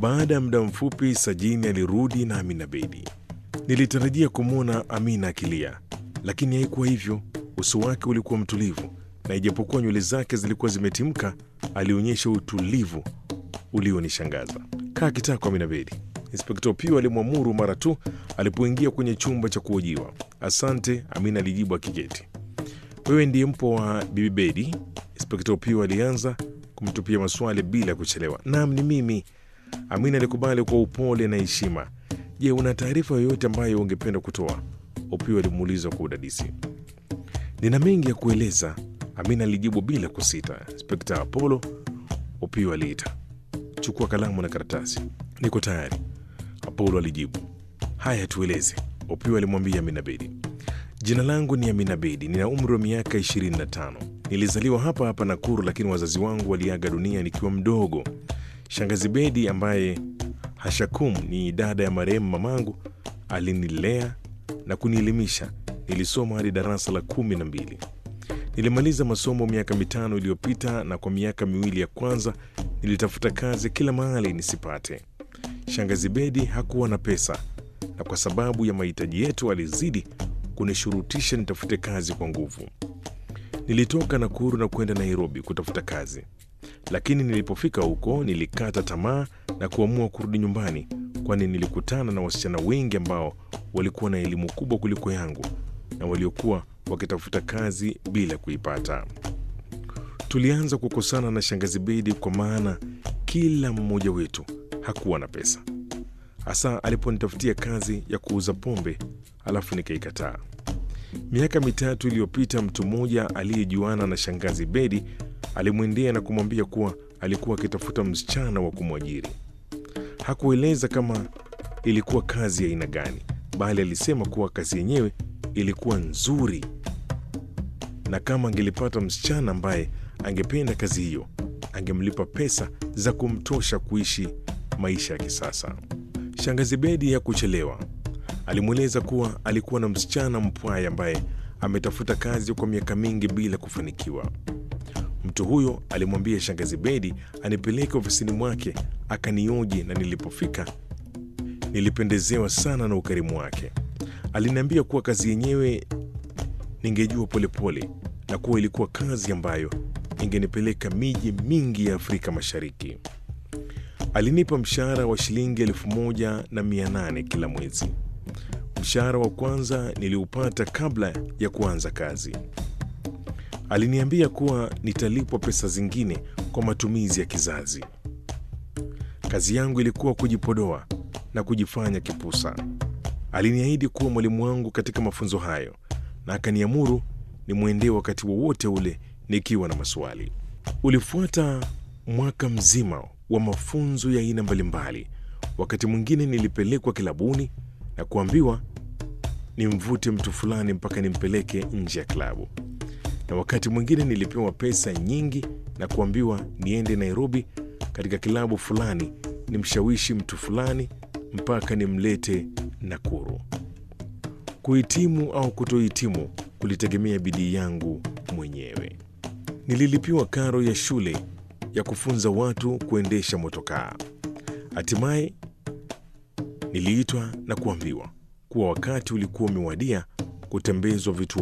Baada ya muda mfupi, Sajini alirudi na Amina Bedi. Nilitarajia kumwona Amina akilia, lakini haikuwa hivyo. Uso wake ulikuwa mtulivu, na ijapokuwa nywele zake zilikuwa zimetimka, alionyesha utulivu ulionishangaza. Kaa kitako, Amina Bedi, Inspekta Opio alimwamuru mara tu alipoingia kwenye chumba cha kuhojiwa. Asante, Amina alijibu akiketi. Wewe ndiye mpo wa Bibi Bedi? Inspekta Opio alianza kumtupia maswali bila kuchelewa. Naam, ni mimi. Amina alikubali kwa upole na heshima. Je, una taarifa yoyote ambayo ungependa kutoa? Opio alimuuliza kwa udadisi. Nina mengi ya kueleza, Amina alijibu bila kusita. Inspekta Apollo, Opio aliita. Chukua kalamu na karatasi. Niko tayari, Apollo alijibu. Haya, tueleze, Opio alimwambia Amina Bedi. Jina langu ni Amina Bedi, nina umri wa miaka 25. Nilizaliwa hapa hapa Nakuru, lakini wazazi wangu waliaga dunia nikiwa mdogo. Shangazi Bedi ambaye Hashakum ni dada ya marehemu mamangu alinilea na kunielimisha. Nilisoma hadi darasa la kumi na mbili. Nilimaliza masomo miaka mitano iliyopita, na kwa miaka miwili ya kwanza nilitafuta kazi kila mahali nisipate. Shangazi Bedi hakuwa na pesa, na kwa sababu ya mahitaji yetu alizidi kunishurutisha nitafute kazi kwa nguvu. Nilitoka Nakuru na kwenda Nairobi kutafuta kazi, lakini nilipofika huko nilikata tamaa na kuamua kurudi nyumbani, kwani nilikutana na wasichana wengi ambao walikuwa na elimu kubwa kuliko yangu na waliokuwa wakitafuta kazi bila kuipata. Tulianza kukosana na shangazi Bedi kwa maana kila mmoja wetu hakuwa na pesa, hasa aliponitafutia kazi ya kuuza pombe, alafu nikaikataa. Miaka mitatu iliyopita, mtu mmoja aliyejuana na shangazi Bedi alimwendea na kumwambia kuwa alikuwa akitafuta msichana wa kumwajiri. Hakueleza kama ilikuwa kazi ya aina gani, bali alisema kuwa kazi yenyewe ilikuwa nzuri na kama angelipata msichana ambaye angependa kazi hiyo, angemlipa pesa za kumtosha kuishi maisha ya kisasa. Shangazi Bedi hakuchelewa. Alimweleza kuwa alikuwa na msichana mpwaya ambaye ametafuta kazi kwa miaka mingi bila kufanikiwa. Mtu huyo alimwambia shangazi Bedi anipeleke ofisini mwake akanioji, na nilipofika nilipendezewa sana na ukarimu wake. Aliniambia kuwa kazi yenyewe ningejua polepole na kuwa ilikuwa kazi ambayo ingenipeleka miji mingi ya Afrika Mashariki. Alinipa mshahara wa shilingi elfu moja na mia nane kila mwezi. Mshahara wa kwanza niliupata kabla ya kuanza kazi. Aliniambia kuwa nitalipwa pesa zingine kwa matumizi ya kizazi. Kazi yangu ilikuwa kujipodoa na kujifanya kipusa. Aliniahidi kuwa mwalimu wangu katika mafunzo hayo na akaniamuru nimwendee wakati wowote ule nikiwa na maswali. Ulifuata mwaka mzima wa mafunzo ya aina mbalimbali. Wakati mwingine nilipelekwa kilabuni na kuambiwa nimvute mtu fulani mpaka nimpeleke nje ya klabu, na wakati mwingine nilipewa pesa nyingi na kuambiwa niende Nairobi katika kilabu fulani nimshawishi mtu fulani mpaka nimlete Nakuru. Kuhitimu au kutohitimu kulitegemea bidii yangu mwenyewe. Nililipiwa karo ya shule ya kufunza watu kuendesha motokaa. Hatimaye niliitwa na kuambiwa kuwa wakati ulikuwa umewadia kutembezwa vitu